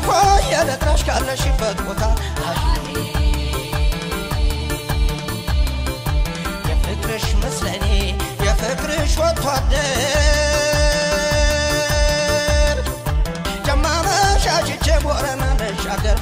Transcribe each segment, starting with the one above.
ሆይ የልጥራሽ ካለሽበት ቦታ የፍቅርሽ ምስለኔ የፍቅርሽ ወጥቶ አደር ጀማ መሻሽቼ ቦረና ልሻገር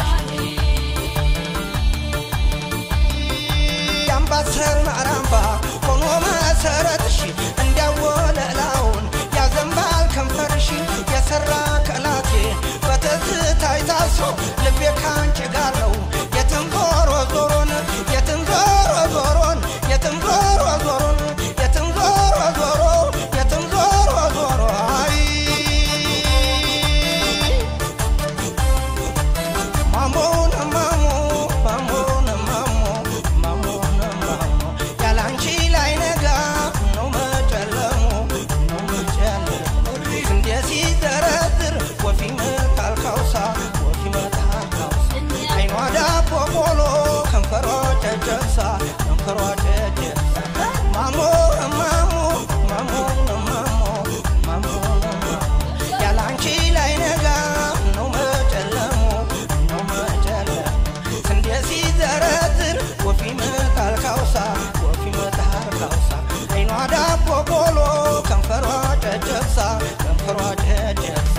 የአምባሰል ማራምባ ሆኖ መሰረትሽ እንዲያወለላውን ያዘንባል ከንፈርሽ የሰራ ከላቴ በትዝታይ ታስሮ ልቤ ካንቺ ጋር ነው የትም ዞሮ ዞሮን የትም ዞሮ ዞሮን የትም ዞሮ ዞሮን የትም ዞሮ ዞሮ የትም ዞሮ ዞሮ አይ ማሞነ ማሞ ማሞነ ማሞ ማሞነ ማሞ ያላንቺ ላይ ነጋ ነው መጨለሙ ነው መጨለሙ እንደ ሲዘረዝር ወፊ መታል ካውሳ ወፊ መታል ካውሳ አይኗ ዳቦ ቆሎ ከንፈሯ ጨጨብሳ ከንፈሯ ጨጨብሳ ማሞ ማሞ ማሞ ማሞ ማሞ ማሞ ያላንቺ ላይ ነጋ ነው መጨለሙ ነው መጨለሙ ስንዴ ሲዘረዝር ወፊ መታል ካውሳ ወፊ መታል ካውሳ አይኗ ዳቦ ቆሎ ከንፈሯ ጨጨብሳ ከንፈሯ ጨጨብሳ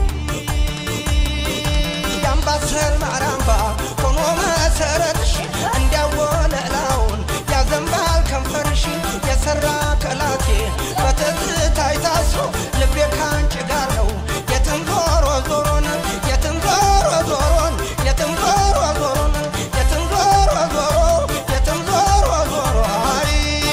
የአምባሰል ማራምባ ሆኖ መሰረትሽ እንዲያወለላውን ያዘንባል ከንፈርሽ የሰራ ከላቴ በትዝታይ ታስሮ ልቤ ካንቺ ጋር ነው የትም ዞሮ ዞሮን የትም ዞሮ ዞሮን የትም ዞሮ ዞሮን የትም ዞሮ ዞሮ የትም ዞሮ ዞሮ አይ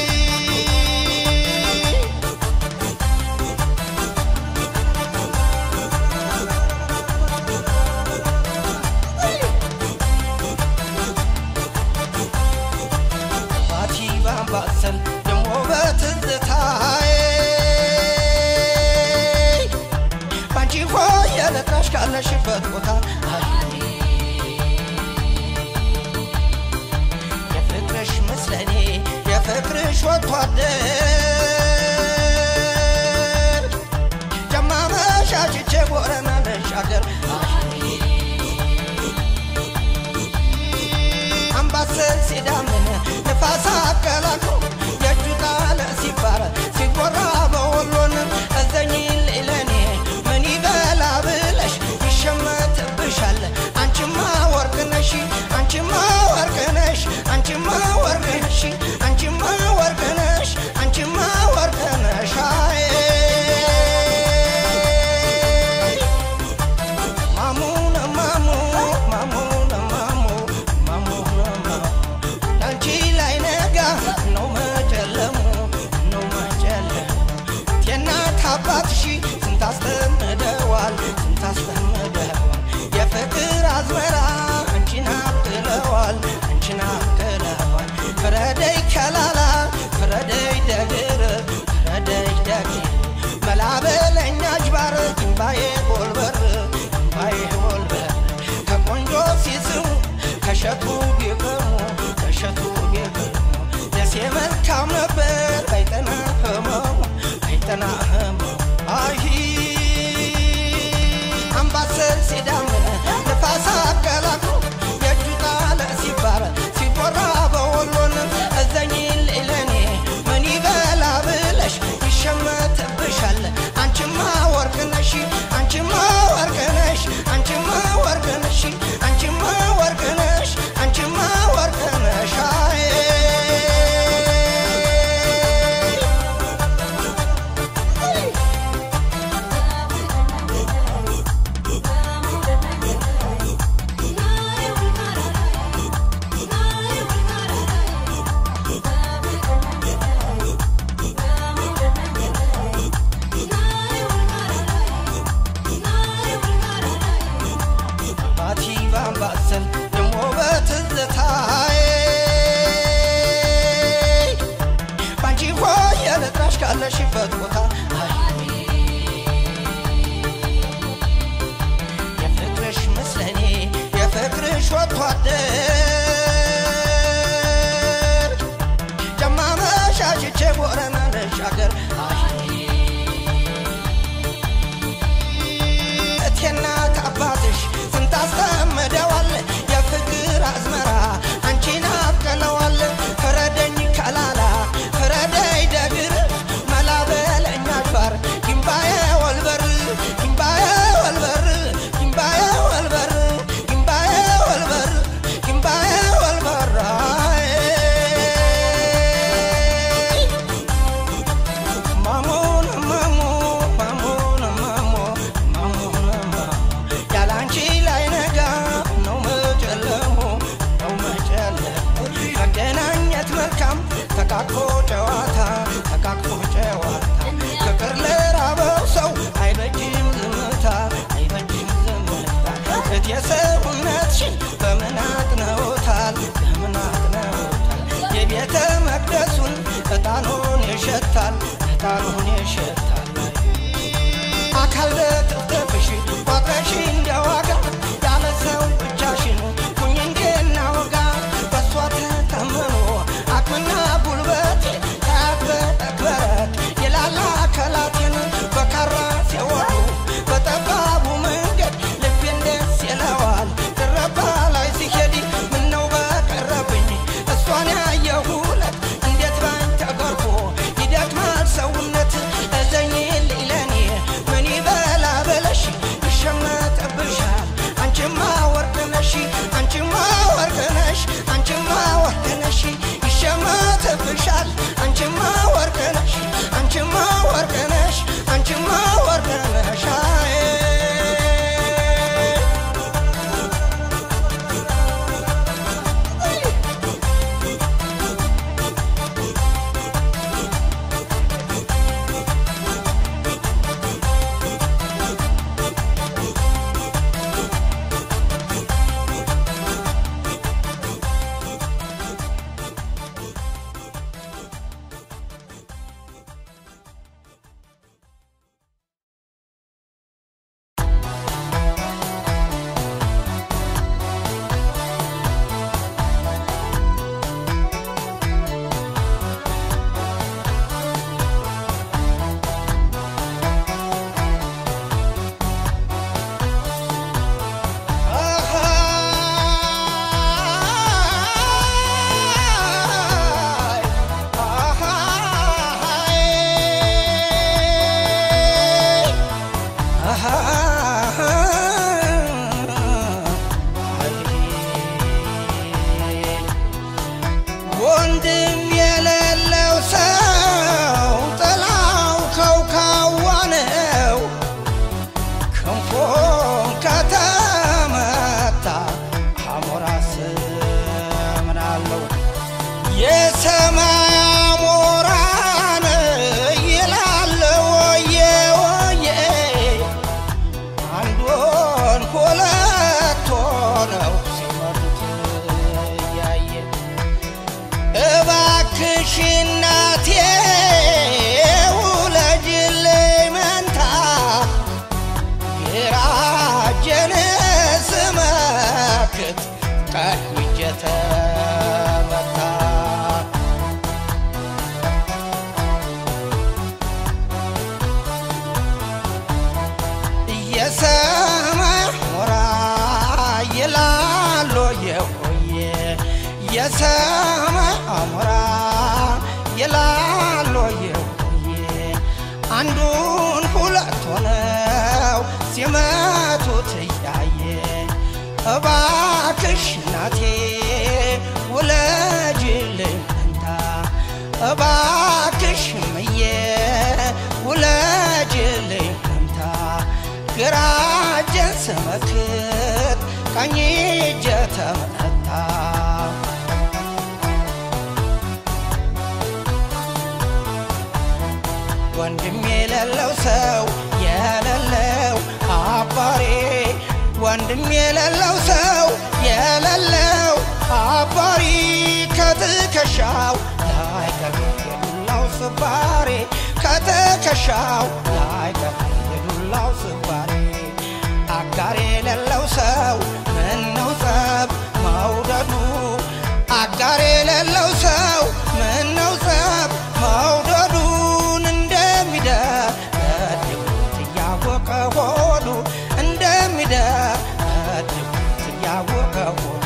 ባቲ ባምባሰል ደሞ በትዝታዬ ባንቺ ሆይ የለጥራሽ ካለሽበት ቦታ የፍቅርሽ ምስለኔ የፍቅርሽ ወጥቶ አደር ጀማ መሻሽቼ ቦረና ልሻገር አምባሰል ሲዳምን ንፋስ አቀላቅሎ የእጁ ጣለ ሲባረ ሲጎራ በወሎን እዘኝ ለኔ ምን ይበላ ብለሽ ይሸመትብሻል አንቺማ ወርቅ ነሽ አንቺማ ወርቅ ነሽ አንቺማ ወርቅ ነሽ አንቺማ ወርቅ ነሽ አንቺማ ወርቅ ነሽ አይ ማሙነ ማሙ ማሙነ ማሙ ማሙነ ማሙ አንቺ ላይ ነጋ ነው መጨለሙ ነው መጨለሙ የእናት አባትሽ ስንት አስጠምደዋል ስንት አስጠምደዋል የፍቅር አዝመራ አንቺን አብቅለዋል አንቺን አብቅለዋል ፍረደይ ከላላ ፍረደይ ደግር ፍረደይ ደግር መላበለኛ አጅባር እምባዬ ጎልበር እምባዬ ጎልበር ከቆንጆ ሲስሙ ከሸቱ ቢቅሙ ከሸቱ ቢቅሙ ደሴ መልካም ነበር አይጠና ህመሙ አይጠና ህመሙ አይ አምባሰል ሲዳምን ንፋስ አቀላቅሎ የእጁ ጣለ ሲባረ ሲቦራ በወሎን እዘኝ ለኔ ምን ይበላ ብለሽ ይሸመትብሻል አንቺማ ወርቅ ነሽ አንቺማ ወርቅ ነሽ አንቺማ ወርቅ ነሽ አንቺማ ወርቅ ነሽ አንቺማ ወርቅ ነሽ አይ ባቲ ባምባሰል ደሞ በትዝታዬ ባንቺ ሆይ የልጥራሽ ካለሽበት ቦታ የፍቅርሽ ምስለኔ የፍቅርሽ ወጥቶ አደር ጀማ መሻሽቼ ቦረና ልሻገር እቴና አባትሽ ተቃቅፎ ጨዋታ ተቃቅፎ ጨዋታ ፍቅር ለራበው ሰው አይበጅም ዝምታ አይበጅም ዝምታ እት የሰውነትሽን በምን አጥነውታል በምን አጥነውታል የቤተ መቅደሱን ዕጣኑን ይሸታል ዕጣኑን ይሸታል አካል ለጥፍጥፍሽ ቋጥረሽ እንዲያዋጋ ያለ ሰው ብቻሽን ሁኝ እንዴና ወጋ በእሷ ተተምኖ አቅምና ጉልበት ያክበረክበረት የላላ አካላቴን በካራ ሲወዱ በጠባቡ መንገድ ልቤን ደስ ይለዋል ድረባ ላይ ሲሄድ ምነው በቀረብኝ እሷን ያየሁለት እንዴት ባኝ ተገርፎ ይደክማል ሰውነት እዘኝልኝ ለኔ ምን ይበላ በለሽ ይሸመጥብሻል አንቺማ ወርቅ ነሽ አንቺማ ወርቅ ነሽ አንቺማ ወርቅ ነሽ ይሸመጥብሻል አንቺማ ወርቅ ነሽ አንቺማ ወርቅ ነሽ አንቺማ ወርቅ ነሽ አይ ወንድም የሌለው ሰው ጥላው ከውካዋ ነው። ክንፉን ከተመታ አሞራስ ምናለው የሰማይ አሞራን ይላል ወየ ወየ አንዱን ሁለት ሆነው ሲመሩት እያየ እባክሽ እናቴ ውለጅልኝ መንታ ግራጄን ስመክት ቀኝ እጄ ተመታ የሰማይ ሞራ ይላሉ የሆየ የሰማይ አሞራ ይላሉ የሆየ አንዱን ሁለት ሆነው ሲመቱት እያየ እባክሽ እናቴ ውለጅልኝ መንታ እባክሽ ምዬ ውለጅልኝ መንታ ግራ እጄን ስመክት ቀኝ እጄ ተመታ ወንድም የሌለው ሰው የሌለው አባሬ ወንድም የሌለው ሰው የሌለው አባሪ ከትከሻው ላይ ከየዱላው ስባሬ ከትከሻው ላይ ከየዱላው ስባሬ አጋር የሌለው ሰው ምነው ጸብ መውደዱ አጋር የሌለው ሰው ምነው ጸብ መውደዱን እንደሚደበድቡት እያወቀ ሆዱ እንደሚደበድቡት እያወቀ ሆዱ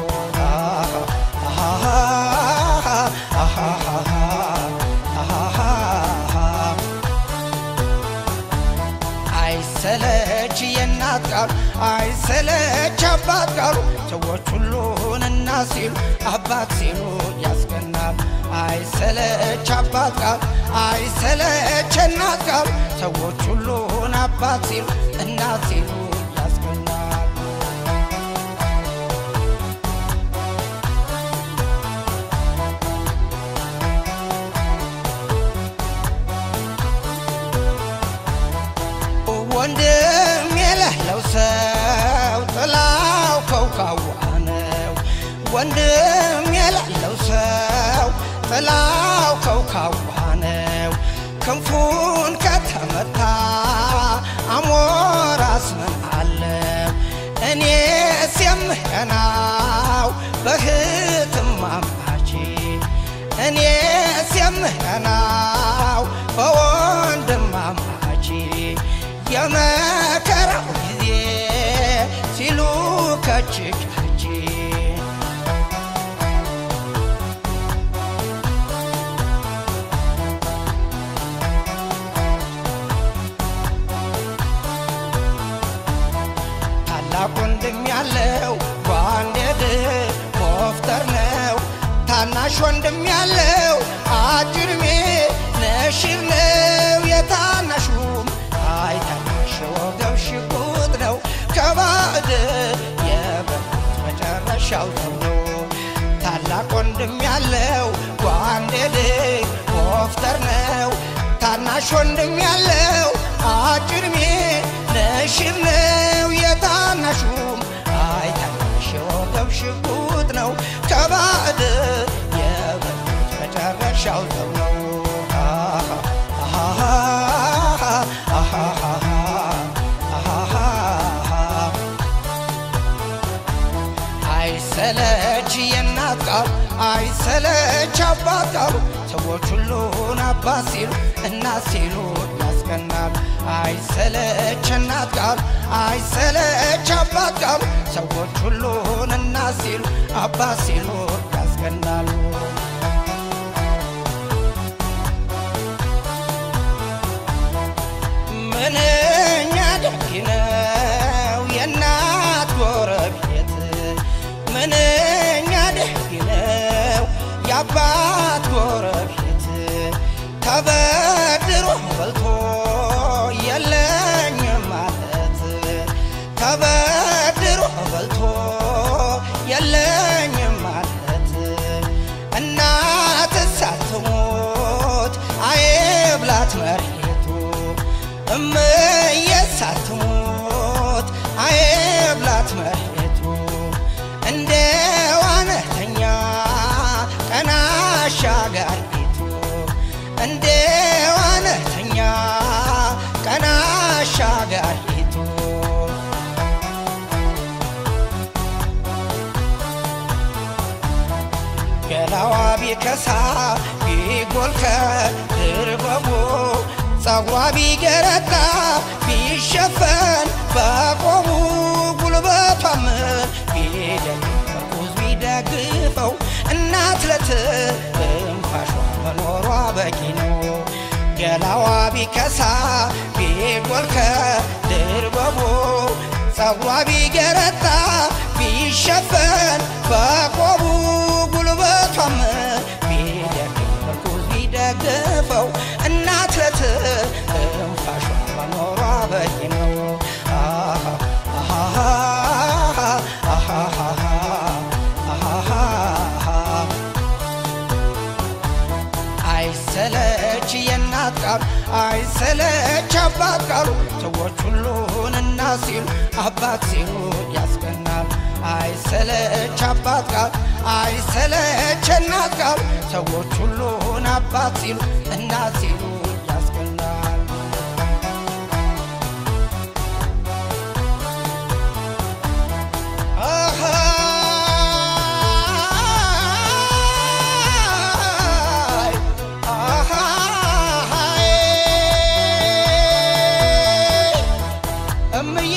አይሰለች የእናት ቃሉ አይሰለች አባት ቃሉ ሰዎች ሁሉን እናት ሲሉ አባት ሲሉ ያስቀናል። አይሰለች አባት ቃሉ አይሰለች እናት ቃሉ ሰዎች ሁሉን አባት ሲሉ እናት ሲሉ ያስቀናል። ወንድም የሌለው ሰው ጥላው ከውካዋ ነው። ክንፉን ከተመታ አሞራስ ምን አለው? እኔስ የምህናው በህትማማች እኔስ የምህናው በወንድማማች የመከራው ጊዜ ሲሉ ከችካች ታላቅ ወንድም ያለው ጓንዴድ ሞፍተር ነው። ታናሽ ወንድም ያለው አጅርሜ ነሽር ነው። የታናሹም አይ ታናሽ ወገብ ሽጉጥ ነው። ከባዕድ የበሉት መጨረሻው ነው። ታላቅ ወንድም ያለው ጓንዴድ ሞፍተር ነው። ታናሽ ወንድም ያለው አጭርሜ ነሽር ነው። የታናሹም አይ ታናሽ የወገብ ሽጉጥ ነው። ከባዕድ የበሉት መጨረሻው ሰው ነው። አይሰለች የእናት ቃል አይሰለች አባት ቃሉ ሰዎች ሁሉን አባት ሲሉ እናት ሲሉ ያስቀናል። አይሰለች እናት ቃል አይሰለች አባት ቃሉ ሰዎች ሁሉን እናት ሲሉ አባት ሲሉ ያስቀናሉ። ምንኛ ደግ ነው የእናት ጎረቤት፣ ምንኛ ደግ ነው የአባት ጎረቤት። ተበድሮ በልቶ የለኝም ማለት ተበድሮ በልቶ የለኝም ማለት እናት ሳትሞት አይብላት መሬቱ እምዬ ሳትሞት አይብላት መሬቱ እንደ ዋነተኛ ቀና አሻጋሪቱ እንደ ዋነተኛ ቀና አሻጋሪቱ ገላዋ ቢከሳ ቢጎል ከድርበቡ ጸጉሯ ቢገረጣ ቢሸፈን በቆሙ ጉልበቷም ቢደግ እርጉዝ ቢደግፈው እናት ለትንፋሿ መኖሯ በቂ ነው። ገላዋ ቢከሳ ቢጎል ከድርበቡ ጸጉሯ ቢገረጣ ቢሸፈን በቆሙ ጉልበቷም ቢደግ እርጉዝ ቢደግፈው እናት ለትንፋሿ መኖሯ በቂ ነው። አይሰለች የእናት ቃል አይሰለች አባት ቃሉ ሰዎች ሁሉን እናት ሲሉ አባት ሲሉ ያስቀናል። አይሰለች አባት ቃል አይሰለች እናት ቃሉ ሰዎች ሁሉን አባት ሲሉ እናት ሲሉ ያስቀናል። አሃይ አሃይ እምዬ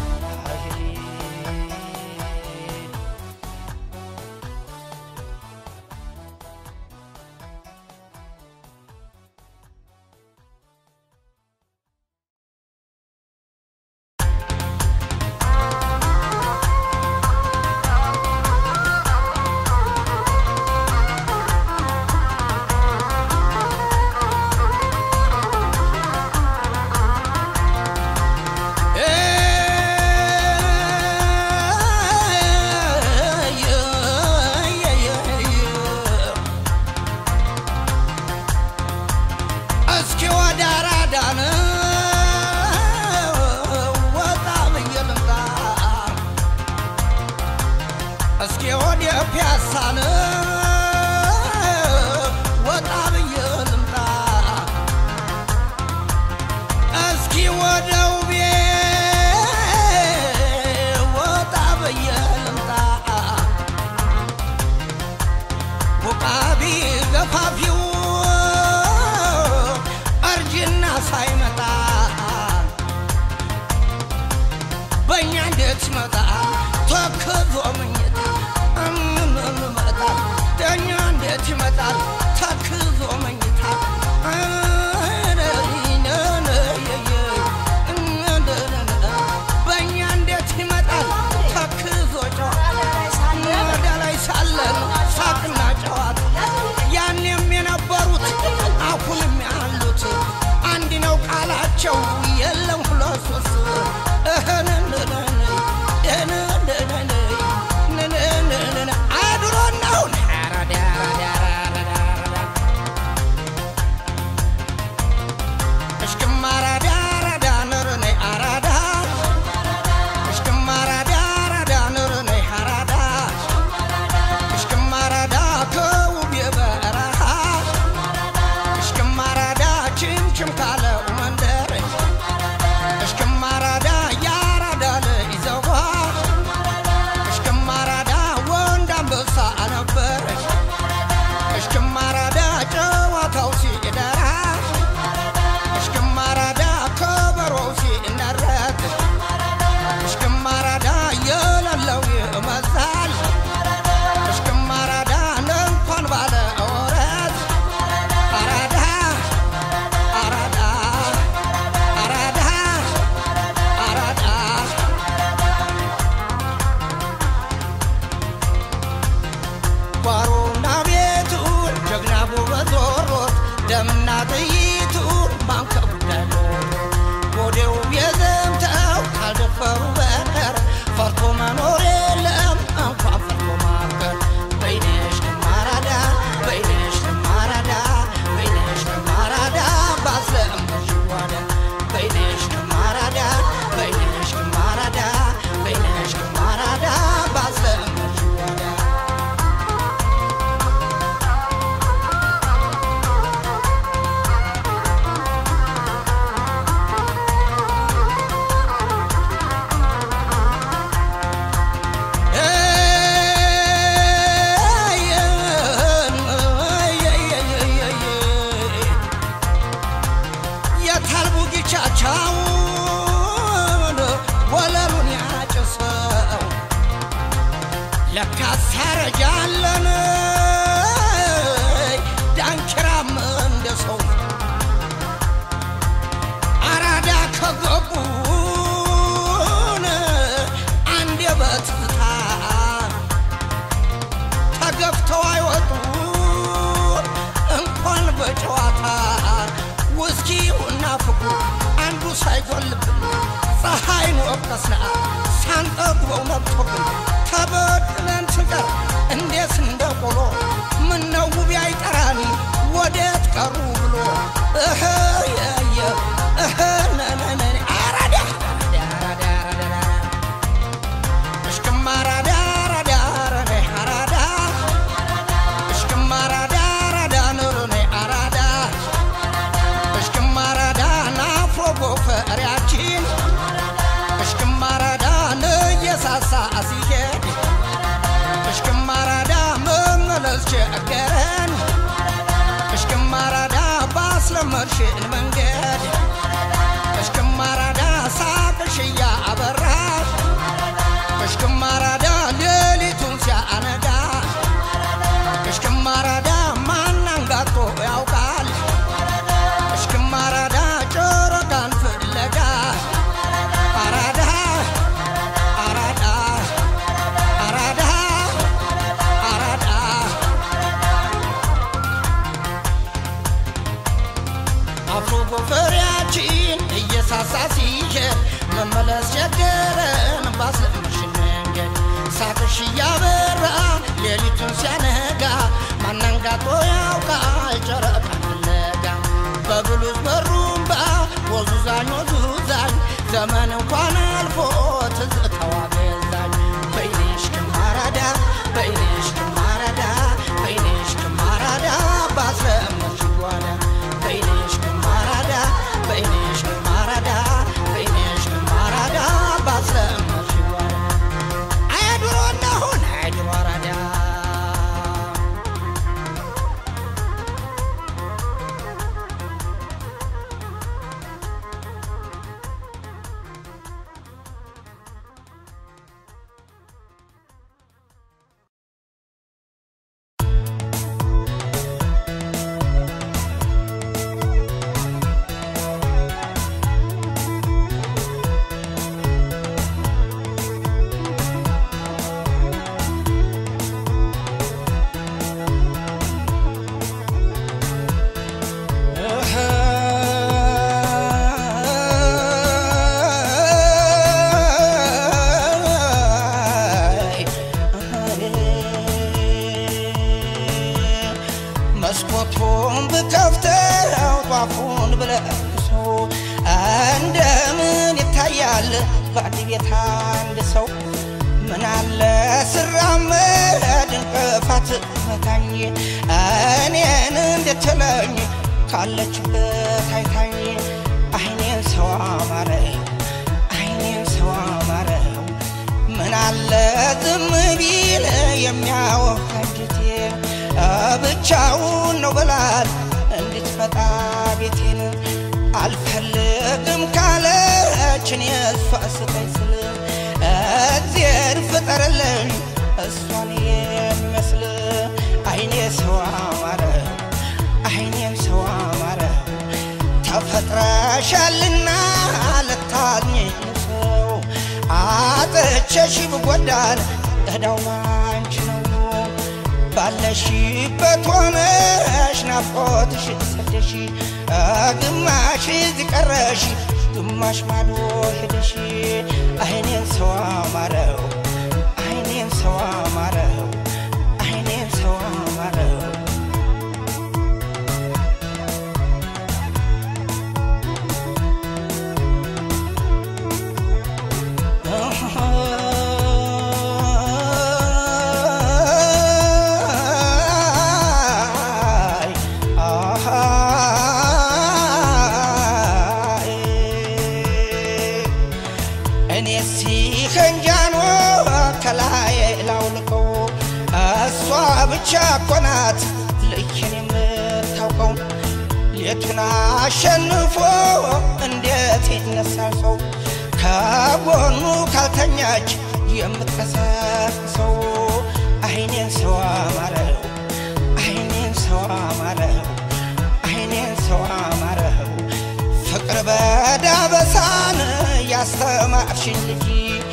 አሃይ እንዴት ይመጣል ተክዞ መኝታ ይመጣል ዳኛ እንዴት ይመጣል ተክዞ መኝታ በእኛ እንዴት ይመጣል ተክዞ ጨዋታ ወደ ላይ ሳለን ሳቅና ጨዋታ ያኔም የነበሩት አሁንም ያሉት አንድ ነው ቃላቸው የለም ሁለት ሶስት አድሮናውን እሽክም አራዳ አራዳ ንርኔ አራዳ እሽክም አራዳ አራዳ ንርኔ አራዳ እሽክም አራዳ ከውብ የበረሃ እሽክም አራዳ ችምችም ካለው መንደር እሽክም አራዳ የአራዳ ልጅ ዘዋ እሽክም አራዳ ወንድ አንበሳ ነበር እሽክም አራዳ ጨዋታው ሲደራ እሽክም አራዳ ከበሮው ሲነረት እሽክም አራዳ የሌለው ይመዛል እሽክም አራዳ እንኳን ባለ ወረት አራዳ አራዳ አራዳ አራዳ ጓሮና ቤቱን ጀግና ጉበት ወሮት ደምና ጥይቱን ማንከቡ ደሎ ወዴው የዘምተው ካልደፈሩ በቀር ፈርቶ መኖር የለም እንኳን ፈርቶ ማገር በይነሽ ግማራዳ በይነሽ ግማራዳ በይነሽ ግማራዳ ባስለእምሽ ዋዳ በይነሽ ግማራዳ በይነሽ ግማራዳ በይነሽ ግማራዳ ባስለእምሽ ዋዳ የታልቡጊቻቻውን ወለሉን ያጭሰው ለካ ሳረጃለን ዳንኪራም እንደ ሰው አራዳ ከገቡን አንዴ በትዝታ ተገፍተው አይወጡ እንኳን በጨዋታ ውስኪውና ፍቅሩ አንዱ ሳይጎልብን ፀሐይን ወቀስና ሳንጠግበው ነብቶብን ተበድለን ስንቀር እንዴት እንደ ቆሎ ምነው ውቢ አይጠራኒ ወዴት ቀሩ ብሎ እህ የየ እህ ነነነ አራዳ አራዳ አራዳ እሽክም አራዳ አራዳ አራዳ አራዳ እሽክም አራዳ አራዳ ኑሩኔ አራዳ እሽክም አራዳ ናፍሮ ጎፈሪያችን እሽክም አራዳ ንየሳሳ ሲሄድ እሽክም አራዳ መመለስ ቸገረን እሽክም አራዳ ባስለመድሽን መንገድ እሽክም አራዳ ሳቅሽያ አበራሽ እሽክም አራዳ ሌሊቱን ሲያነጋ እሽክም አራዳ ማን አንጋጦ ያውቃል እሽክም አራዳ ጨረቃን ፍለጋ አራዳ አራዳ አራዳ አራዳ አፍሮ ጎፈሪያችን እየሳሳ ሲሄድ መመለስ ቸገረን ባስለመድሽን መንገድ ሳቅሽ እያበራ ሌሊቱን ሲያነጋ ማናንጋጦ ያውቃል ጨረቃን ፍለጋ በብሉዝ በሩምባ ወዙዛኝ ወዙዛኝ ዘመን እንኳን አልፎ ትዝታዋ ገዛኝ በይነሽ ግማራዳ በይነሽ ግማራዳ በይነሽ ግማራዳ ባስለመድሽ ጓዳ በይነሽ ግማራዳ በይነሽ ግማራዳ በይነሽ ግማራዳ ባስለመድሽ ጓዳ አያድሮ እናሁን አያድሮ አራዳ በአንድ ቤት አንድ ሰው ምን አለ ስራመድ እንቅፋት መታኝ እኔን እንድትለኝ ካለችበት አይታኝ አይኔን ሰው አማረው አይኔን ሰው አማረው ምን አለ ዝም ቢል የሚያወቅ አንጀቴ ብቻውን ነው ብላል እንድትመጣ ቤቴን አልፈልግም ካለችን የእሷ ስጠኝ ስል እግዜር ፍጠርልኝ እሷን የሚመስል አይኔ ሰው አማረው አይኔም ሰው አማረው ተፈጥረሻልና ልታዝኝ ሰው አጥቼሽ ብጎዳን እዳው ባንቺ ነው ባለሽበት ሆነሽ ናፍቆትሽ ሰደሽ ግማሽ እዚህ ቀረሽ ግማሽ ማዶ ሄደሽ አይኔን ሰው አማረው አይኔን ሰው አማረው አይኔን ሰው አማረው እኔ ሲከንጃኖ ከላይ ላውልቀው እሷ ብቻ ኮናት ልኬን የምታውቀው ሌቱን አሸንፎ እንዴት ይነሳል ሰው ከጎኑ ካልተኛች የምትቀሰቅሰው አይኔን ሰው አማረው አይኔን ሰው አማረው አይኔን ሰው አማረው ፍቅር በዳበሳን ያስተማርሽኝ ልጅ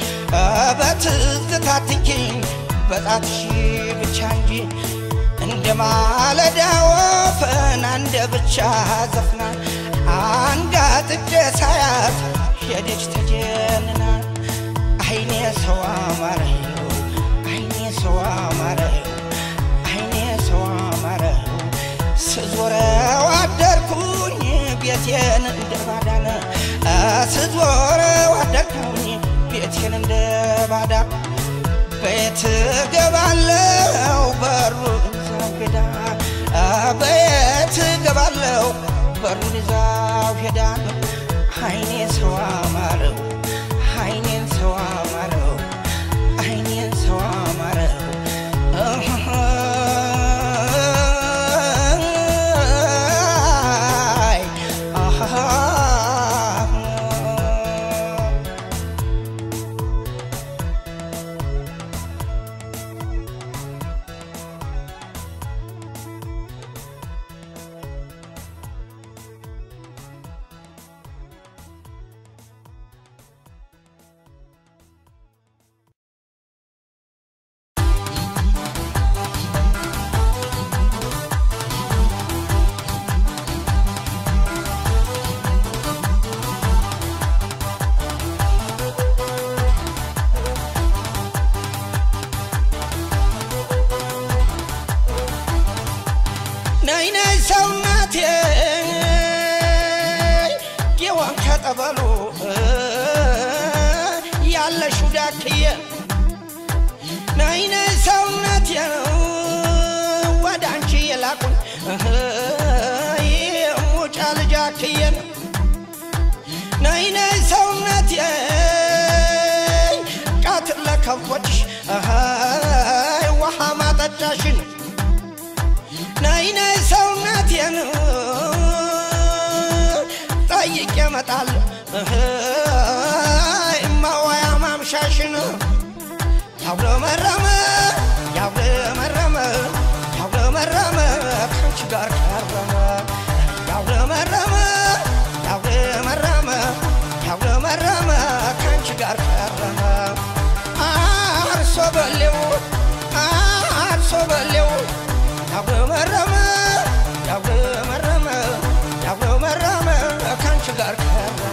በትዝታ ትንኪኝ በጣትሽ ብቻ እንጂ እንደ ማለዳ ወፈን አንደ ብቻ ዘፍና አንጋጥጬ ሳያት ሄደች ተጀንና አይኔ ሰው አማረው አይኔ ሰው አማረው አይኔ ሰው አማረው ስዞረው አደርኩኝ ቤቴን እንደ ባዳነ ስዞረው አደርኩኝ ቤቴን እንደ ባዳ ቤት ገባለው በሩን ይዛው ሄዳ ቤት ገባለው በሩን ይዛው ሄዳ አይኔ ሰው አማረው አይኔን ሰው አማረው አይኔን ሰው አማረው አይ አሃ ነይ ነይ ሰውነቴ ጌዋን ከጠበሉ ያለሽው ዳክዬ ነይ ነይ ሰውነቴ ወደ አንቺ የላኩኝ ሙጫ ልጃክዬ ነይ ነይ ሰውነቴ ቃትር ለከብቶችሽ ውሃ ማጠጫሽን ነይ ነይ ሰውነቴን ጠይቄ እመጣለሁ እማዋያ ማምሻሽን ያጉረመረመ ያጉረመረመ ያጉረመረመ ከአንቺ ጋር ከረመ ያጉረመረመ ያጉረመረመ ያጉረመረመ ከአንቺ ጋር ከረመ አርሶ በሌው አርሶ በሌው ያጉረመረመ ያጉረመረመ ያጉረመረመ ከአንቺ ጋር ከረመ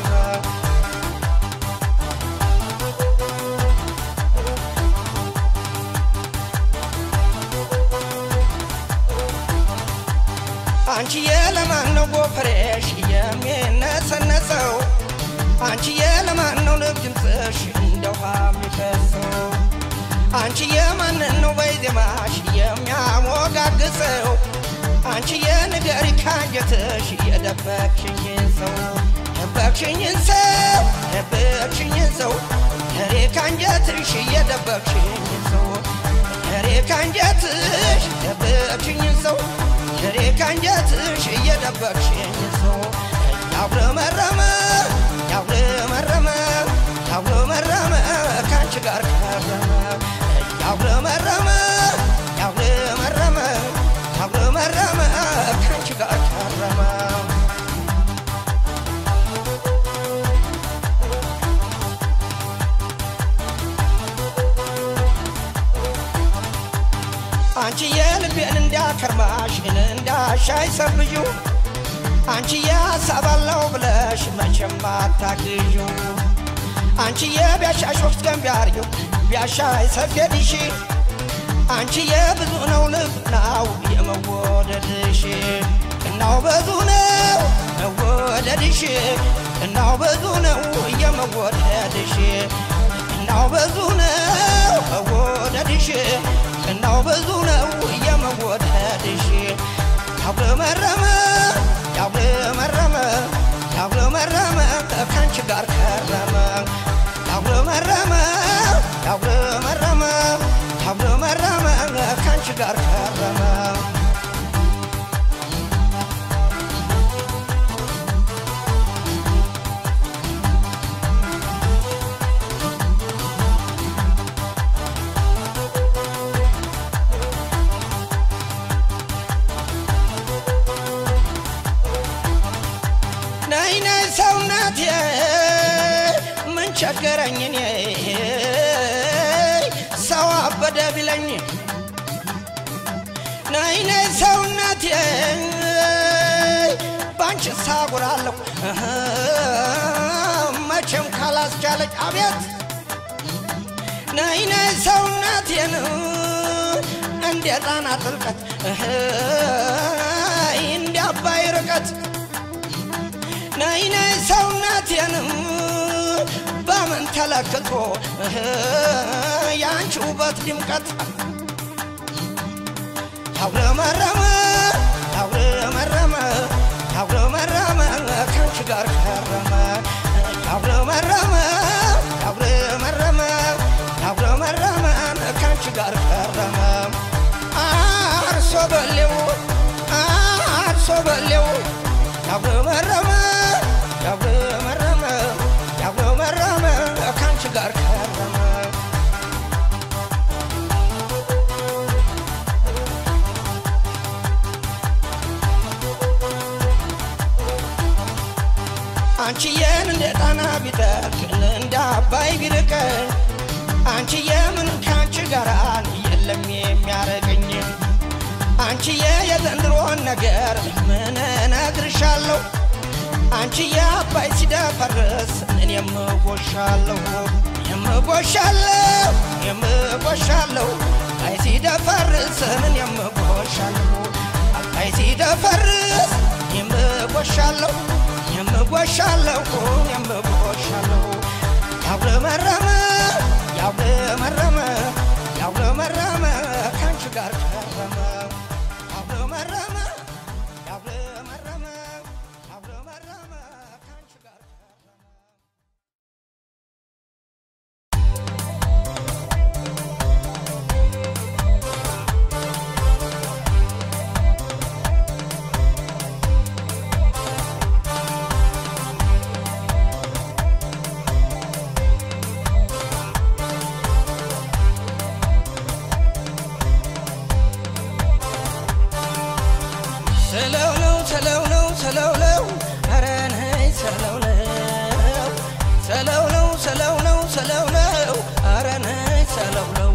አንቺ የለማን ነው ጎፈሬሽ የሚነሰነሰው አንቺዬ ለማን ነው ልብ ድምፅሽ እንደ ውሃ የሚፈሰው አንቺዬ ማንን ነው በዜማሽ የሚያሞጋግሰው አንቺዬ ንገሪ ካንጀትሽ የደበቅሽኝን ሰው ደበቅሽኝን ሰው ደበቅሽኝን ሰው ሬ ካንጀትሽ የደበቅሽኝን ሰው ሬ ካንጀትሽ ደበቅሽኝን ሰው ሬ ካንጀትሽ እየደበቅሽኝን ሰው ያጉረመረመ ያጉረመረመ ያጉረመረመ ካንቺ ጋር ከረመ ያጉረመረመ ያጉረመረመ ያጉረመረመ ካንቺ ጋር ከረመ አንቺ የልቤን እንዳከርማሽ እንዳሻይ ሰብዩ አንቺ ያሳባለው ብለሽ መቼም አታግዡ አንቺ የቢያሻሽ ወቅት ገን ቢያርዩ ቢያሻይ ሰፌድሽ አንቺ የብዙ ነው ልብ ናው የመወደድሽ እናው ብዙ ነው መወደድሽ እናው ብዙ ነው የመወደድሽ እናው ብዙ ነው መወደድሽ እናው ብዙ ነው የመወደድሽ ያጉረመረመ ያጉረመረመ ያጉረመረመ ከአንቺ ጋር ከረመ ያጉረመረመ ያጉረመረመ ያጉረመረመ ከአንቺ ጋር ከረመ ነይ ነይ ሰውነቴ ምን ቸገረኝ እኔ ሰው አበደ ቢለኝ ነይ ነይ ሰውነቴ ባንቺ ሳጉራለሁ መቼም ካላስቻለች አቤት ነይ ነይ ሰውነቴን እንደ ጣና ጥልቀት እንደ አባይ ርቀት ነይ ነይ ሰውነቴንም በምን ተለክቶ የአንቺ ውበት ድምቀት ያጉረመረመ ያጉረመረመ ያጉረመረመ ከአንቺ ጋር ከረመ ያጉረመረመ ያጉረመረመ ያጉረመረመ ከአንቺ ጋር ከረመ አርሶ በሌው አርሶ በሌው ያጉረመረመ ያጉረመረመ ያጉረመረመ ከአንቺ ጋር ከረመ አንቺዬን እንደ ጣና ቢጠልቅ እንደ አባይ ቢርቀኝ አንቺዬ ምን ከአንቺ ጋር የለም የሚያረገኝ አንቺዬ የዘንድሮን ነገር ምን እነግርሻለሁ አንቺዬ አባይ ሲደፈርስ እኔም እጎሻለሁ የምጎሻለሁ የምጎሻለሁ አባይ ሲደፈርስ እኔም እጎሻለሁ አባይ ሲደፈርስ የምጎሻለሁ የምጎሻለሁ የምጎሻለሁ ያጉረመረመ ያጉረመረመ ያጉረመረመ ከአንቺ ጋር ከረመ ያጉረመረመ ያጉረመረመ ያጉረመረመ ከአንቺ ጋር ከረመ ስለው ነው ስለው ነው ስለው ነው ኧረ ነይ ስለው ነው ስለው ነው ስለው ነው ስለው ነው ኧረ ነይ ስለው ነው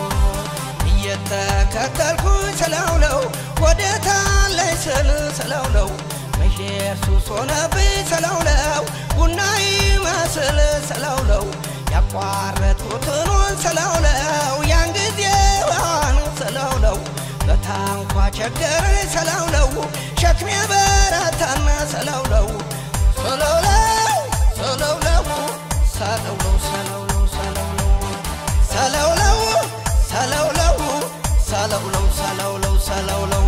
እየተከተልኩኝ ስለው ነው ወዴታ ላይ ስል ስለው ነው መሄድ ሱስ ሆነብኝ ስለው ነው ቡና ይመስል ስለው ነው ያቋረጥኩትን ስለው ነው ያን ጊዜዋን ስለው ነው በታንኳ ቸገረኝ ስለው ነው ሸክሜ በረታና ስለው ነው ስለው ነው ሰለውለው ሰለውለው ሰለውለው ሰለውለው ሰለውለው ሰለውለው ሰለውለው ሰለውለው ሰለውለው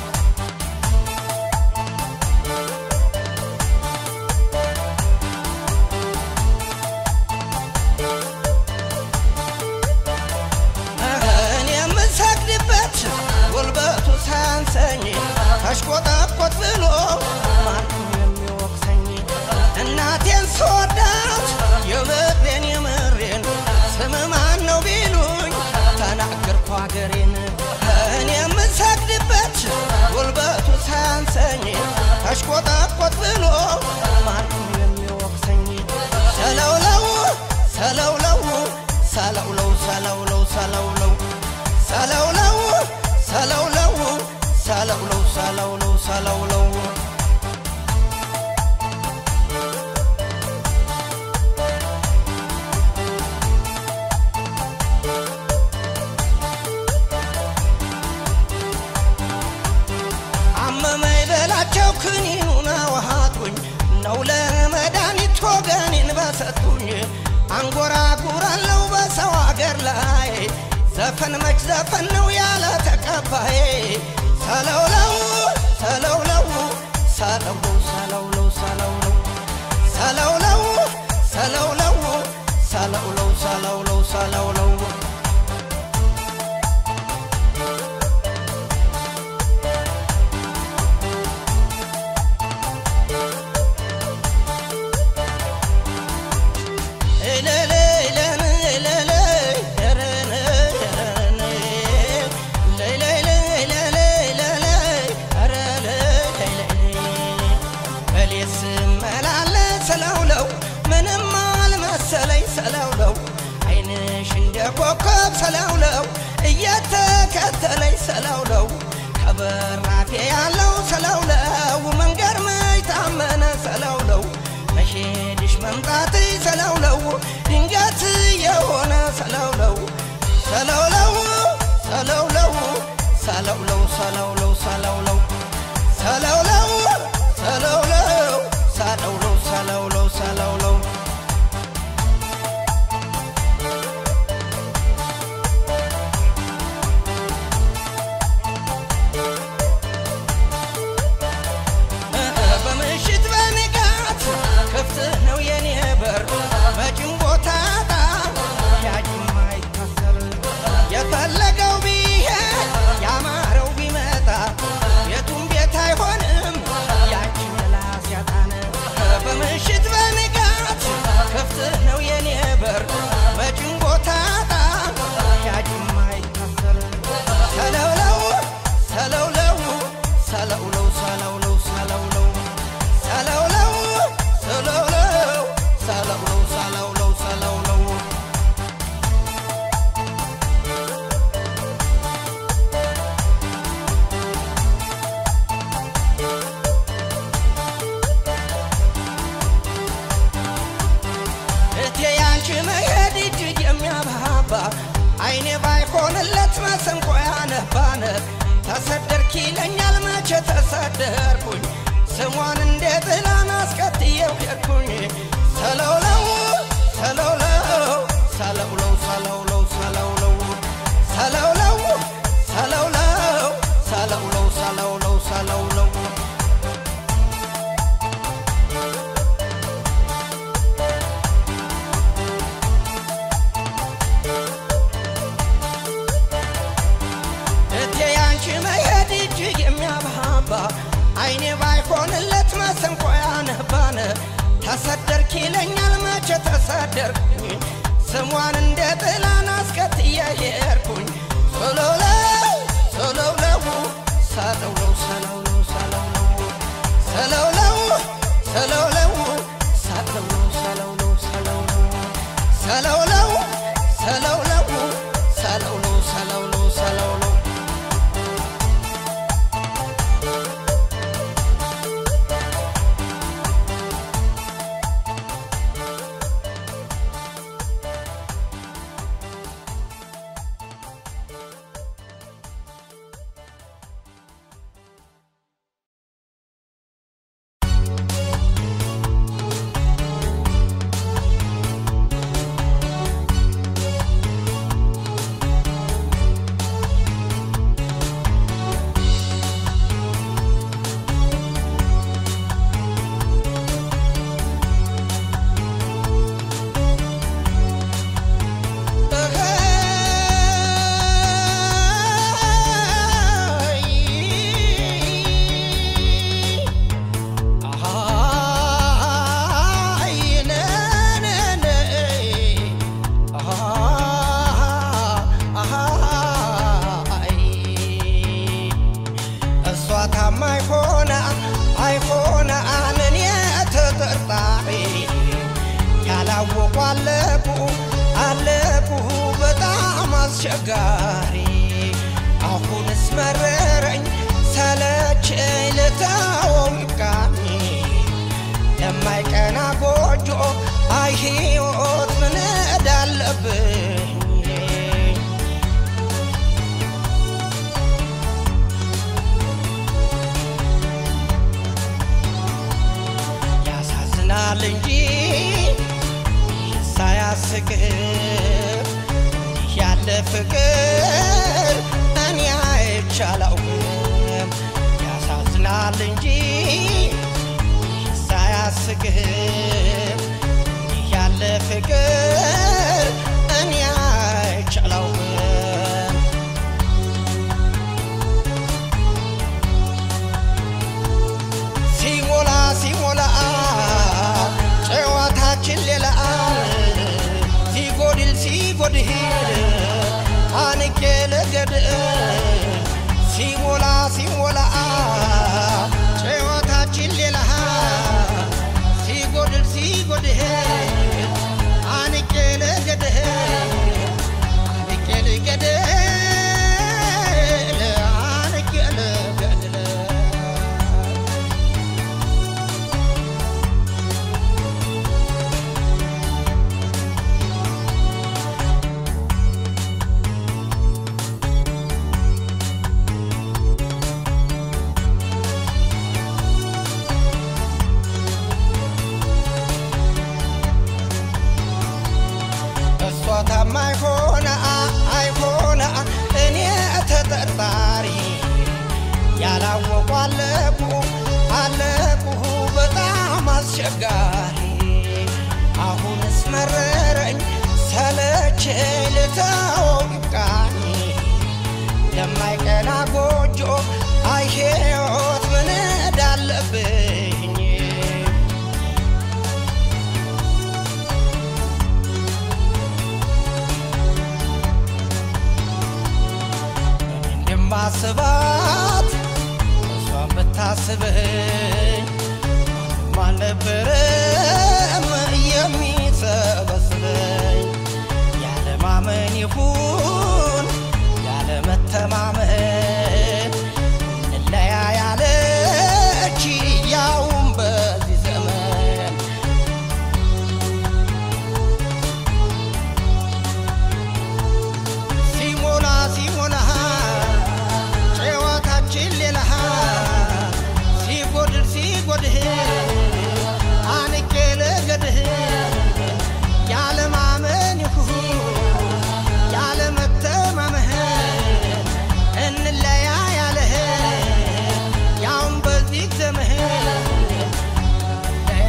እኔ የምሰግድበት ጉልበቱ ሳያንሰኝ ተሽቆጠቆጥ ብሎ ማንም የሚወቅሰኝ እናቴን ስወዳት የምሬን የምሬን ስም ማን ነው ቢሉኝ ተናገርኩ ሀገሬን እኔ የምሰግድበት ጉልበቱ ሳያንሰኝ ተሽቆጠቆጥ ብሎ ማንም የሚወቅሰኝ ሰለውለው ሰለውለው ሰለውለው ሰለውለው ሰለውለው ሰለውለው ሰለውለው ሰለውለው ሰለውለው ሰለውለው አመመኝ በላቸው ክኒኑን አዋሃቱኝ ነው ለመድኃኒት ወገኔን በሰጡኝ አንጎራጉራለው በሰው አገር ላይ ዘፈን መች ዘፈን ነው ያለ ተቀባይ ሰለውለው ሰለውለው ሰለውለው ሰለውለው ሰለውለው ሰለውለው ሰለውለው ሰለውለው ሰለውለው ሰለውለው ሰለውለው ምንም አልመሰለኝ ሰለውለው አይንሽ እንደ ኮከብ ሰለውለው እየተከተለኝ ሰለውለው ከበራፌ ያለው ሰለውለው መንገድ መች ታመነ ሰለውለው መሄድሽ መምጣት ሰለውለው ድንገት የሆነ ሰለውለው ሰለውለው ሰለውለው ሰለውለው ሰለውለው ሰለውለው ሰለውለው ሰለውለው ሰለውለው ሰለውለው ሰለውለው በምሽት በንጋት ክፍት ነው የኔ በር መጭም ቦታ ጣ ያጅም አይታሰር የፈለገው ቢሄድ ያማረው ቢመጣ የቱም ቤት አይሆንም ያችን ምላስ ያጣነ በምሽት በንጋት ክፍት ነው የኔ በር መጭም ቦታ ጣ ያጅም አይታሰር ሰለውለው ሰለውለው ሰለውለው ሰለውለው ሰለውለው ሰለውለው ሰለውለው ሰለውለው ሰለውለው ሰለውለው እቴ ያንቺ መሄድ እጅግ የሚያባባ አይኔ ባይሆንለት መሰንቆ ያነባነ ተሰደርክ ይለኛል መቼ ተሰደርኩኝ ስሟን እንደ ጥላን አስከትየው ሄድኩኝ ሰለውለው ሰለውለው ሰለውለው ሰለውለው ሰለውለው ሰለውለው ሰለውለው ሰለውለው ሰለውለው ሰለውለው እቴ ያንቺ መሄድ እጅግ የሚያባባ አይኔ ባይሆንለት መሰንቆ ያነባነ ተሰደርክ ይለኛል መቼ ተሰደርኩኝ ስሟን እንደ ጥላን አስከትዬ ሄድኩኝ ሰለውለው ሰለውለው ሰለውለው ሰለውለው ሰለውለው ሰለውለው ሰለውለው ሰለውለው ሰለውለው ሰለውለው ሰለውለው ሰለውለው ሰለውለው ሰለውለው ያላወቁ አለቁ አለቁ በጣም አስቸጋሪ አሁንስ መረረኝ ሰለቸኝ ልተወው ይብቃኝ ለማይቀና ጎጆ አይ ሕይወት ምን እዳለብኝ ያሳዝናል እንጂ ሳያስቅህ እንዲህ ያለ ፍቅር እኔ አይቼ አላውቅም። ያሳዝናል እንጂ ሳያስቅህ እንዲህ ያለ ፍቅር እኔ አይቼ አላውቅም። ሲሞላ ሲሞላ ጨዋታችን ሌላ ሲጎድል ሲጎድል አንቄ ለገድ ሲሞላ ሲሞላ ጨዋታችን ሌላ ሲጎድል ሲጎድል አንቄ ለገድ አንቄ ለገድ አንቄ ለገድ እሷ ታማኝ ሆነ አይሆነ እኔ ተጠርጣሪ ያላወቁ አለቁ አለቁ በጣም አስቸጋሪ አሁንስ መረረኝ ሰለቸኝ ልተወው ይብቃኝ ለማይቀና ጎጆ አይ ሕይወት ምን እዳለብኝ እንደማስባት እሷን ብታስበኝ ማንም አልነበረም የሚሰበስበኝ ያለማመን ይሁን ያለመተማመን እንለያ ያለች ያውም በዚህ ዘመን ሲሞላ ሲሞላ ጨዋታችን ሌላ ሲጎድል ሲጎድል አንቄ ለገድህ ያለማመን ይሁን ያለመተማመን እንለያ ያለህ ያውም በዚህ ዘመን እንለያ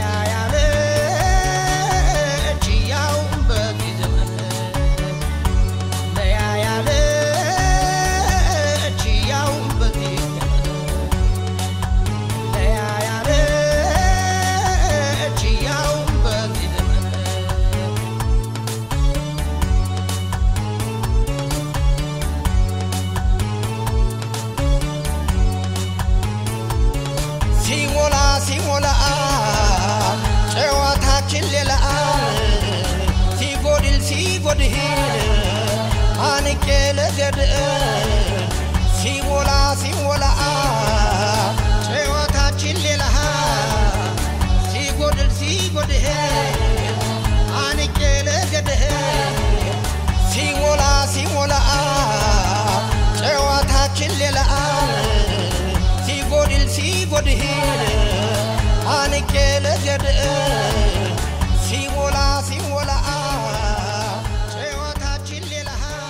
ያለች ያውም በዚህ ዘመን ለያ ያለች ያውም በዚህ ዘመን ለያ ያለች ያውም በዚህ ዘመን ሲሞላ ሲሞላ ጨዋታችን ሌላ ሲጎድል ሲጎድል አንቄ ለገድ ሲሞላ ሲሞላ ጨዋታችን ሌላ ሲጎድል ሲጎድል አንቄ ለገድ ሲሞላ ሲሞላ ጨዋታችን ሌላ ሲጎድል ሲጎድል አንቄ ለገድ ሲሞላ ሲሞላ ጨዋታችን ሌላ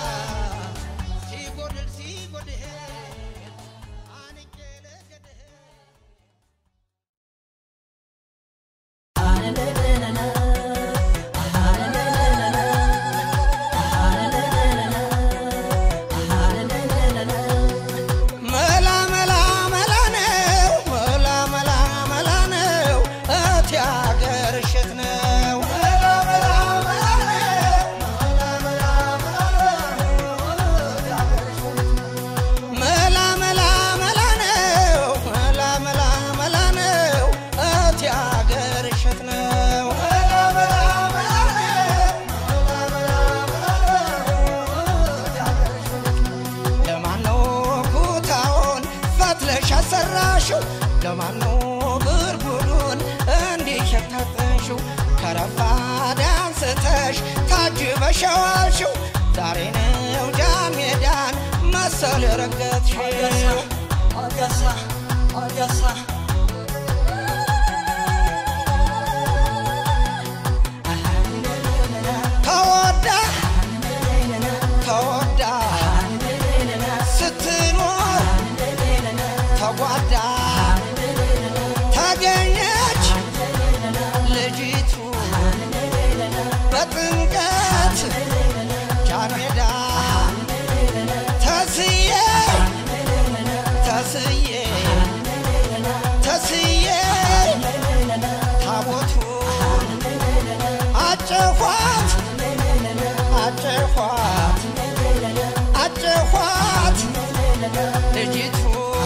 ሲጎድል ሲጎድል አንቄ ለገድ መላ መላ መላ ነው መላ መላ መላ ነው እቴ አገሬ ሸዋልሽው ለማነው ብርጉዱን እንዲህ የታጠንሽው ከረፋድ አንስተሽ ታጅበሸዋልሽው ዛሬ ነው ጃን ሜዳን መሰል ረገጥሽው አገሳ አገሳ ተወዳ ተወዳ ስትኖር ተጓዳ ተገኘች ልጅቱ በጥምቀት ጃንሜዳ ተስዬ ተስዬ ተስዬ ታቦቱ አጨኋት አጨኋት አጨኋት ልጅቱ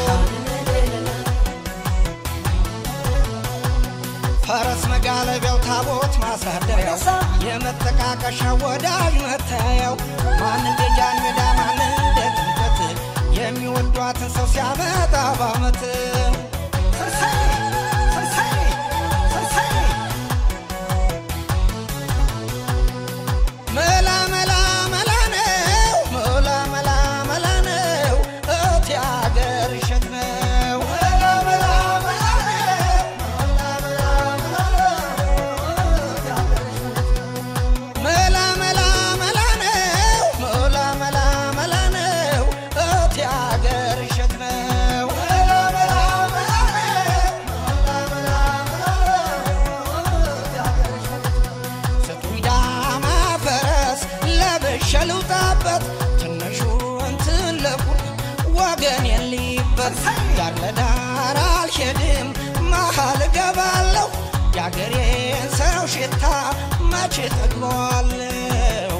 ፈረስ መጋለቢያው ታቦት ማሳደሪያው የመጠቃቀሻ ወዳጅ መታያው ማን እንደ ጃን ሜዳ ማን እንደ ጥምቀት የሚወዷትን ሰው ሲያመጣ ባመት መላ መላ መላ ነው መላ መላ መላ ነው እቴ አገር እሸት ነው መላ መላ መላ ነው መላ መላ መላ መላ መላ ነው መላ መላ መላ ነው እቴ አገር እሸት ነው መላ መላ መላ ነው መላ መላ ስጡኝ ዳማ ፈረስ ለብሼ ልውጣበት ትንሹን ትልቁን ወገን የሊበት ዳር ለዳር አልሄድም መሀል እገባለሁ የአገሬን ሰው ሽታ መቼ ጠግበዋለሁ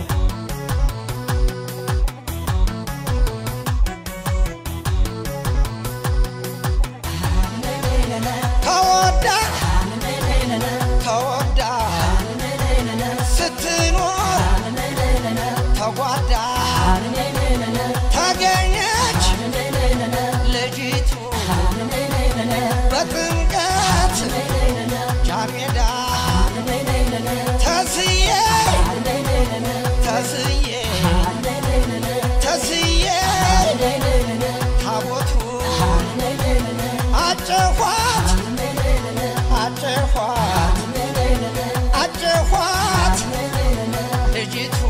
ተወዳ ተወዳ ስትኖር ተጓዳ ተገኘች ልጅቱ በጥምቀት ጃንሜዳ ተስዬ ተስዬ ተስዬ ታቦቱ አጨኋት አጨኋት አጨኋት ልጅቱ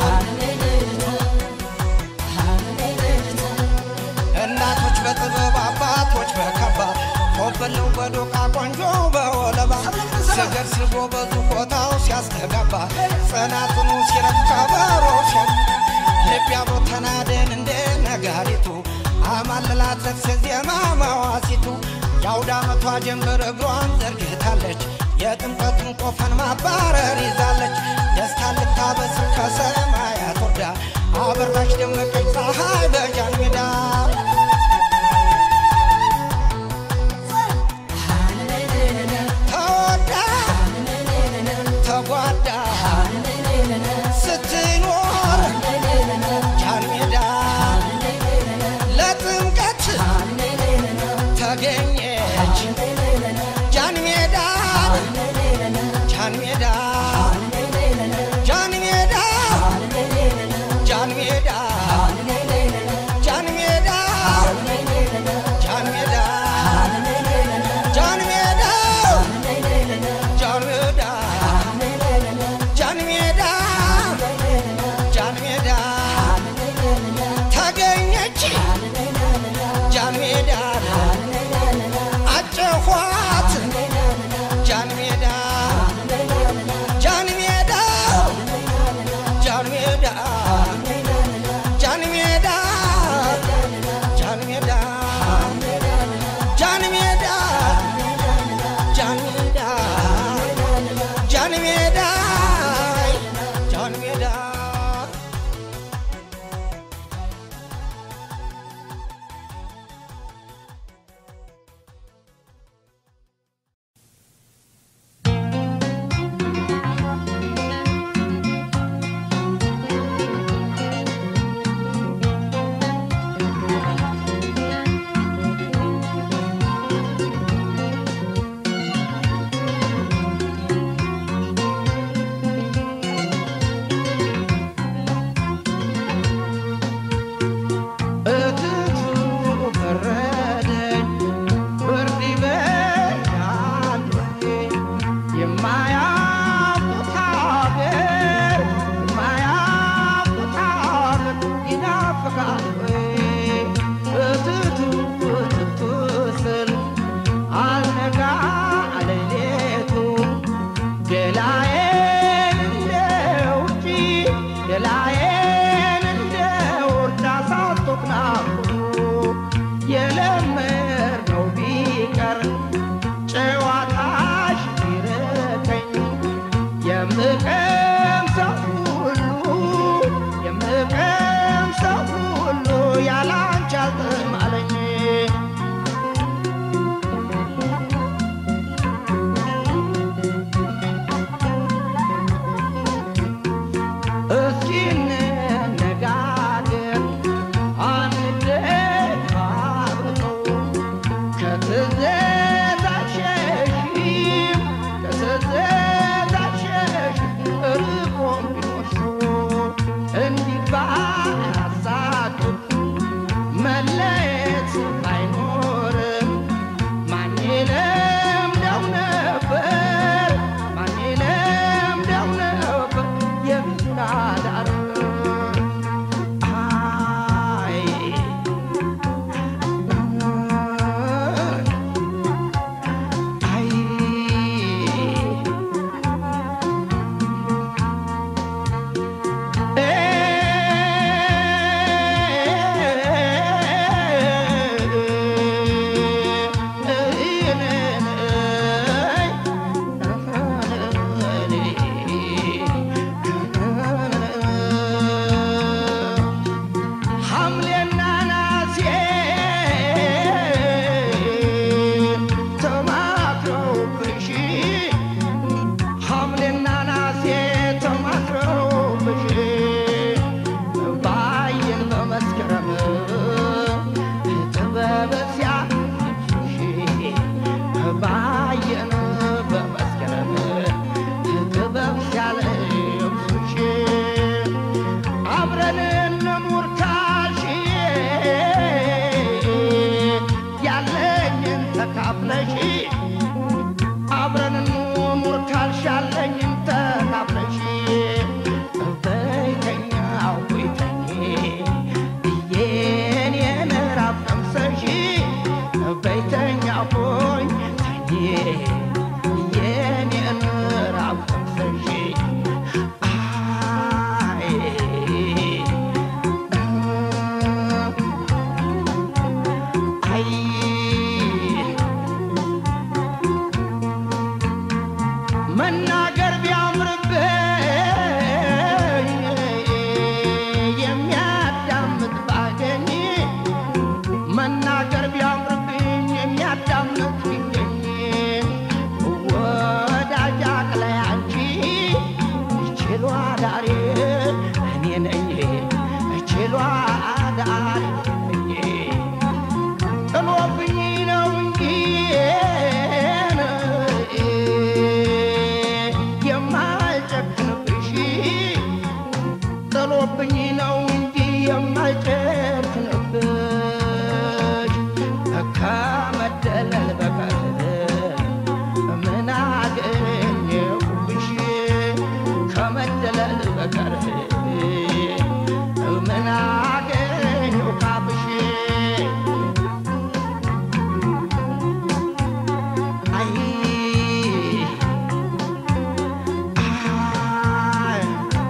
እናቶች በጥበብ አባቶች በከባ ኮበለው በዶቃ ቆንጆ በወለባ ስገር ስቦ በዙ ቦታው ሲያስተጋባ ጽናጽኑ ሲረካ በሮ ሲያ ልብ አብሮ ተናደን እንደ ነጋሪቱ አማልላት ለቅስ ዜማ መዋሲቱ የአውደ ዓመቷ ጀንበር እግሯን ዘርግታለች የጥምቀቱን ቆፈን ማባረር ይዛለች ደስታ ልታበስር ከሰማያት ወርዳ አበራች ደመቀች ፀሐይ በጃን ሜዳ ተወዳ ተጓዳ ስትኖር ጃን ሜዳ ለጥምቀት ተገኘች ጃን ሜዳ ጃን ሜዳ ጃን ሜዳ ጃን ሜዳ አዳሪ እኔ ነኝ ችሎ አዳሪ ነኝ ጥሎብኝ ነው እንጂ የማልጨክንብሽ ጥሎብኝ ነው እንጂ የማልጨክንብሽ ከመደለል በቀር ምን አገኘሁብሽ ከመደለል በቀር ምን አገኘሁ ካብሽ አይ አይ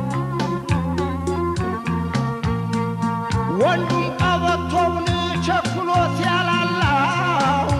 ወንዱም ቀበቶውን ቸኩሎ ሲያላላው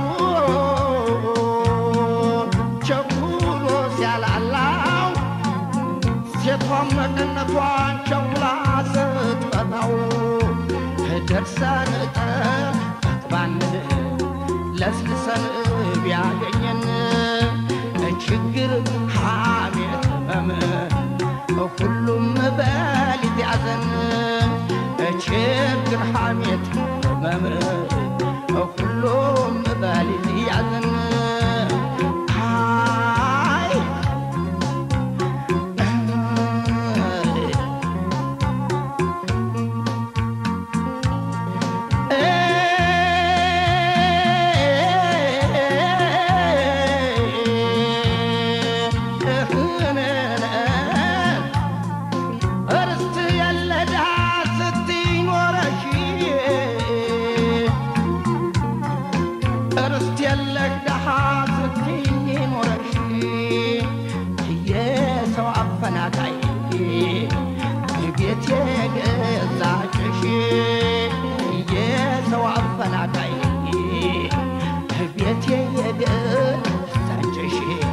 ቸኩሎ ሲያላላው ሴቷም መቀነቷን ቸኩላ ስትፈታው ደርሰን ጠጥባን ለስልሰን ቢያገኘን ችግር ሐሜት ህመም ሁሉም በሊት ያዘን ችግር ሐሜት ህመም ሁሉም በሊት ያዘን አይ እርስት የለዳ ስትኖረሽ እርስት የለሽ ደሃ ስትኖረሽ የሰው አፈናቃይ ቤት የገዛችሽ የሰው አፈናቃይ ቤት የገዛችሽ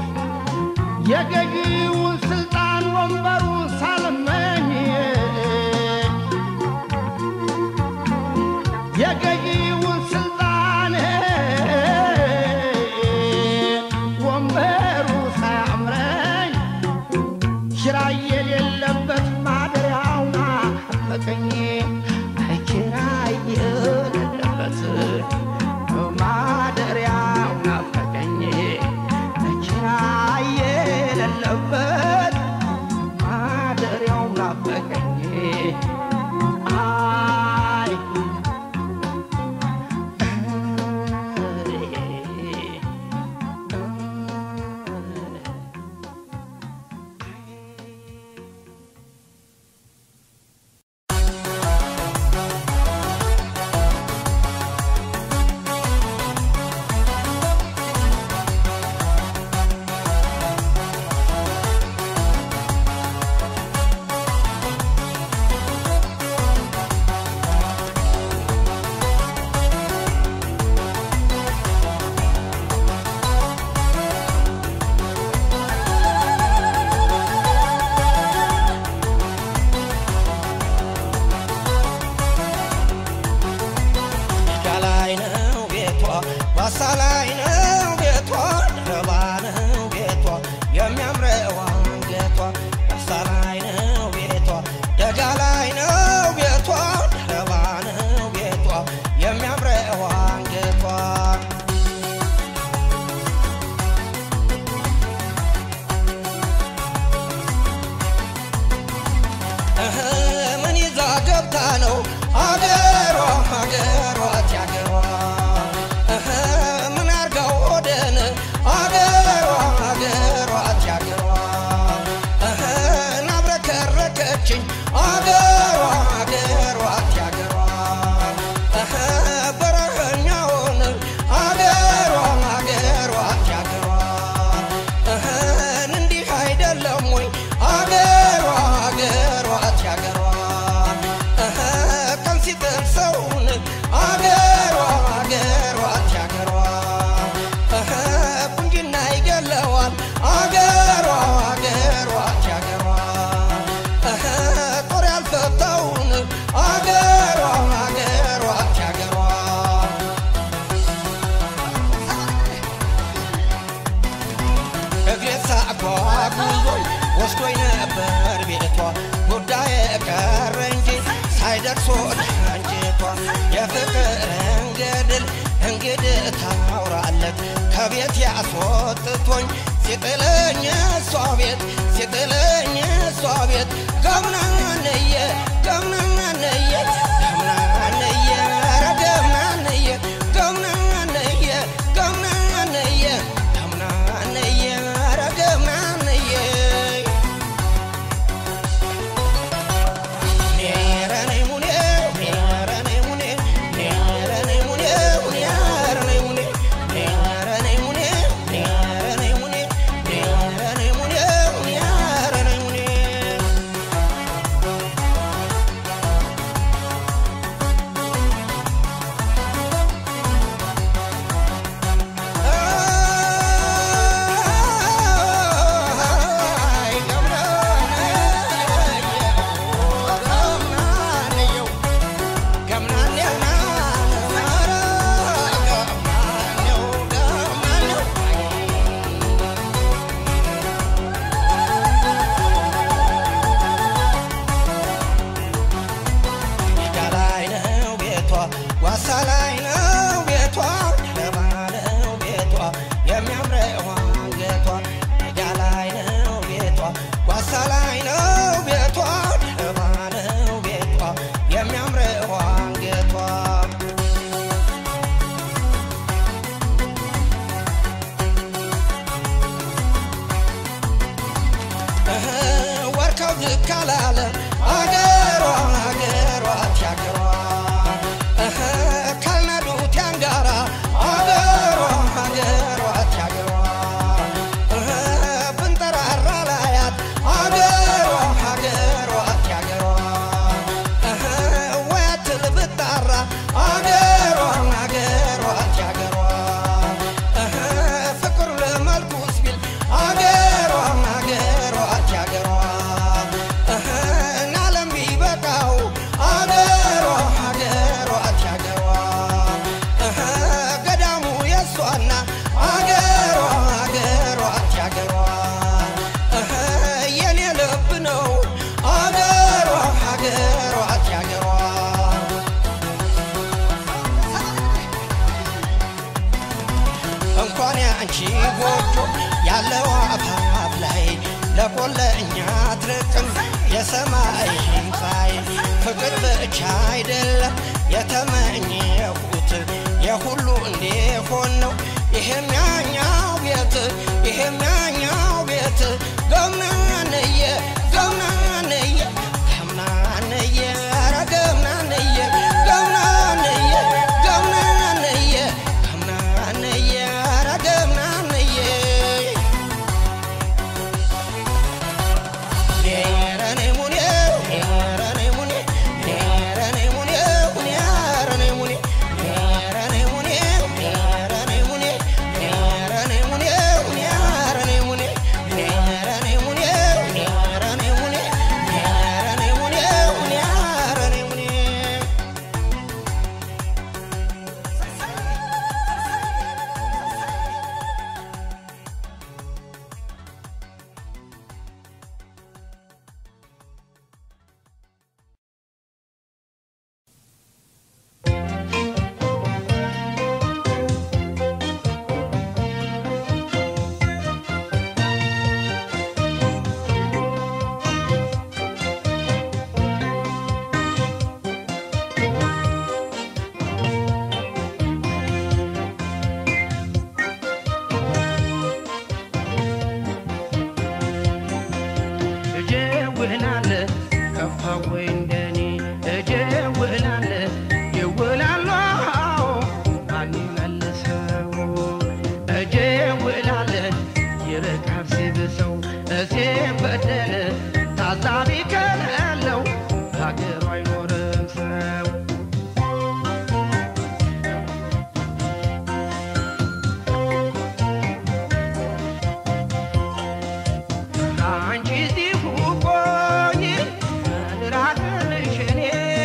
የገዢውን ስልጣን ወንበሩን ሳልመኝ የገዢውን ስልጣን ወንበሩ ሳያምረኝ ኪራይ የሌለበት ማደሪያውና አፈቀኝ ኪራይ የሌለበት ማደሪያውና አፈቀኝ ኪራይ የሌለበት ማደሪያው ናፈቀኝ አይ ሜዳ ላይ ነው ቤቷ፣ ዋሳ ላይ ነው ቤቷ፣ ደረባ ነው ቤቷ፣ የሚያምረው አንገቷ። ዋሳ ላይ ነው ቤቷ፣ ደጋ ላይ ነው ቤቷ፣ ደረባ ነው ቤቷ፣ የሚያምረው አንገቷ። እህ ምን ይዛ ገብታ ነው አገሯ አገሯ ያገሯ እህ ምን አርጋው ወደን አገሯ አገሯ ያገሯ እህ ናብረከረከችኝ አገሯ አገሯ ያገሯ እህ በረኸኛውን አገሯ አገሯ ያገሯ እህ እንዲህ አይደለም ወይ አገሯ አገሯ ያገሯ እህ ቀን ሲጥል ሰውን አገሯ አገሯ ያገሯ እህ ቁንጅና ይገለዋል አገሯ አገሯ ያገሯ እህ ጦር ያልፈ ለቅሶ አንጀቷ የፍቅርን ገድል እንግዲህ ታውራለት ከቤት ያስወጥቶኝ ሲጥለኝ እሷ ቤት ሲጥለኝ እሷ ቤት ገምናንየ ገምናንየ ገምናንየ ኧረ ገምናንየ ገምናንየ ገምናንየ ገምናንየ ኧረ ገምናንየ ዋሳ ላይ ነው ቤቷ ለባ ነው ቤቷ የሚያምረው አንገቷ ሜዳ ላይ ነው ቤቷ ዋሳ ላይ ነው ቤቷ ለባ ነው ቤቷ የሚያምረው አንገቷ እህ ወርካው ዝቅ አላለ አገሯ አገሯ ቲያገሯ እህ ካልናዱት ያንጋራ አገሯ አገሯ ቲያገሯ እህ ብንጠራራ ላያት አገሯ አገሯ ቲያገሯ እህ ወያትል ብጣራ አገሯ አገሯ ቲያገሯ እህ ፍቅር ለመልኩስ ቢል አገሯ አገሯ ቲያገሯ እህ ናለም ቢበቃው አገሯ አገሯ ቲያገሯ እህ ገዳሙ የሷና አገሯ አገሯ ቲያገሯ እህ የኔ ልብ ነው አገሯ አገሯ ቲያገሯ እንኳን ያንቺ ጎጆ ያለው አፋፍ ላይ ለቆለኛ ትርቅም የሰማይ ህንፃይ ፍቅር ብቻ አይደለም የተመኘሁት የሁሉ እንዲሆን ነው ይሄም ያኛው ቤት ይሄም ያኛው ቤት ገምናንየ ገምናንየ ገምናንየ ኧረ ገምናንየ ገምናንየ ገምናንየ ገምናንየ ኧረ ገምናንየ ኔረኔ ሙኔ ኔረኔ ሙኔ ኔረኔ ሙኔ ኔረኔ ሙኔ ኔረኔ ሙኔ ኔረኔ ሙኔ ኔረኔ ሙኔ ኔረኔ ሙኔ ኔረኔ ሙኔ ኔረኔ ሙኔ ኔረኔ ሙኔ ኔረኔ ሙኔ እጀውላለ ከፋ ወይ እንደኔ እጀውላለ ይውላሉ ማን ይመልሰው እጀውላለ ይርቃል ሲብሰው እሴም በደለ ታዛቢ ከሌለው ሀገሩ አይኖርም ሰው አንቺ እዚሁ ቆይ ልራቅልሽ እኔ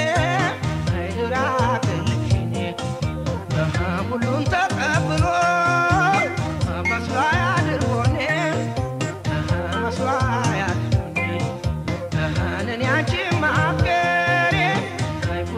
ልራቅልሽ እኔ ሁሉን ተቀብሎ መስሎ አያድርጎኔ መስሎ አያድርጎኔ እኔ አንቺ ማፍቀሬ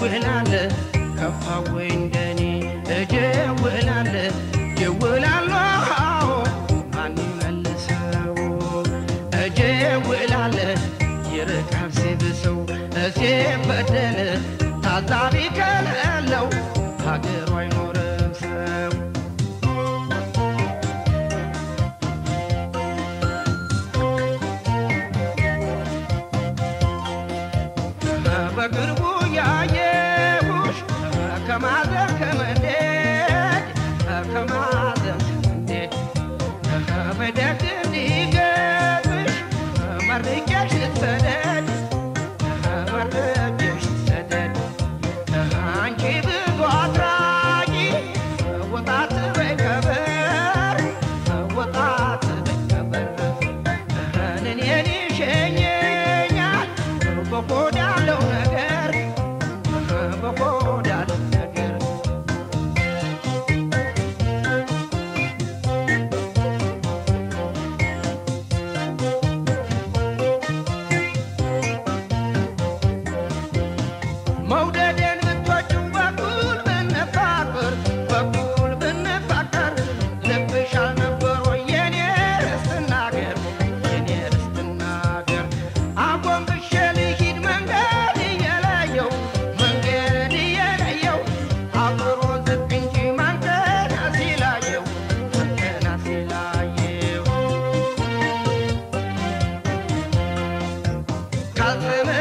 እደውላለ ከፋ ወይ እንደኔ እደውላለ ደውላለሁ ማን ይመልሰው እደውላለ ይርቃል ሲብሰው ሲበደል ታዛቢ ከሌለው ሀገሩ አይኖርም ሰው በቅርቡ ያየሁሽ ከማዘን ከመንደድ ከማዘን ከመንደድ በደግ እንዲገጥምሽ መርቄሽ ልትሰደድ መርቄሽ ልትሰደድ አንቺ ብዙ አድራጊ ወጣት በይ ከበር ወጣት በይ ከበር እኔን ይሸኘኛል በሆድ ያለው ነገር በሆድ ያለው ነገር መውደዴን ብትወጪው በኩል ብንፋቅር በኩል ብንፋቀር ልብሽ አልነበር ወይ የኔ ርስትና አገር የኔ ርስትና አገር አጎንብሼ ልሂድ መንገድ እየለየው መንገድ እየለየው አብሮ ዝቅ እንጂ መንገድ ሲላየው መንገድ ሲላየው ካልተመ